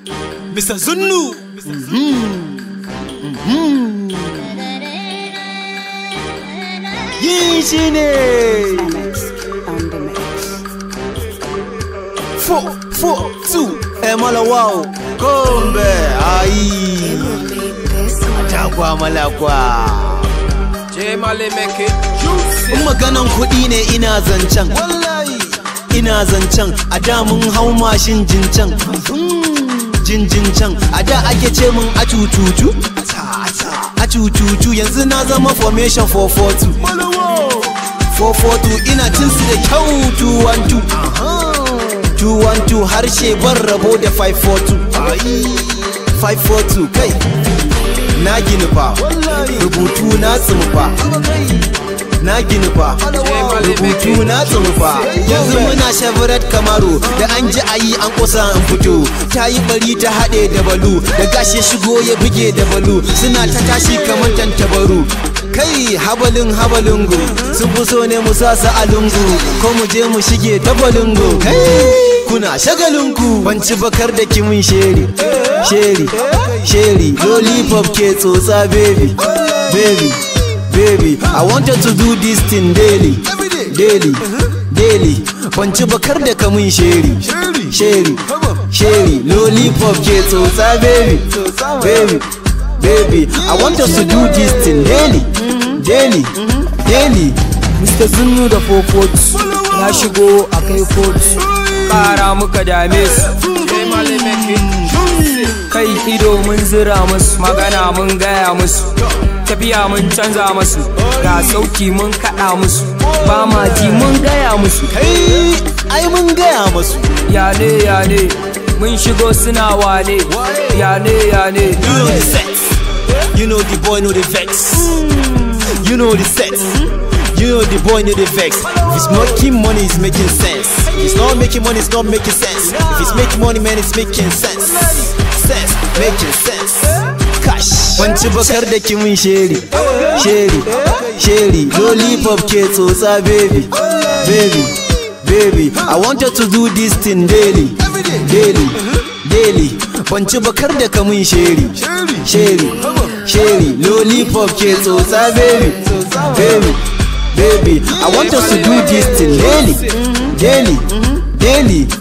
Mr. Zunnu. Yin shi ne. Four, four, two, Emala wow, kombe, ayi. Atagwa malakwa. J Mali make it juicy. In maganan kuɗi ne ina zancen. Wallahi. Ina zancen a da mun hau mashin jincan. Jinjin can a da ake ce mun a cututu. A cututu yanzu na zama formation 442. 442 ina cin su da kyau 212. 212 harshe ban rabo da 542. 542 kai. Na gini fa, rubutu na tsumfa. Na gini fa, rubutu na tsumfa. Yanzu muna Chevrolet Camaro da an ji ayi an kusa an fito. Ta yi bari ta haɗe da balu, da gashi shigo ya buge da balu. Suna ta tashi kamar tantabaru. Kai habalin habalungu, sun fi so ne mu sa su a lungu, ko mu je mu shige ta balungu. Kai kuna shagalinku, ban ci bakar da kimin sheri. Sheri, sheri, lollipop ke tsotsa baby, baby, baby. I wanted to do this thing daily, daily, daily. Ban ci bakar da kamun sheri, sheri, sheri, lollipop ke tsotsa baby, baby, baby. I want us to do this thing daily, daily, daily. Mr. Zunnu da Fofot ya shigo a kai kotu Kara muka dame su J Mali make it juicy. Kai ido mun zira musu Magana mun gaya musu Tafiya mun canza musu Ga sauki mun kaɗa musu Ba ma ji mun gaya musu Kai, ai mun gaya masu. Yane yane Mun shigo suna wane Yane yane You know the set. You know the boy know the vex. You know the set. You know the boy know the vex. If it's making money, it's making sense. If it's not making money, it's not making sense. If it's making money, man, it's making sense. Sense, making sense. Cash. Wanci bakar da kimin sheri, sheri, sheri, lollipop ke tsotsa baby, baby, baby. I wanted to do this thing daily, daily, daily. Wanci bakar da kamun sheri, sheri, sheri, lollipop ke tsotsa baby, baby, baby. I want us to do this thing daily, daily, daily.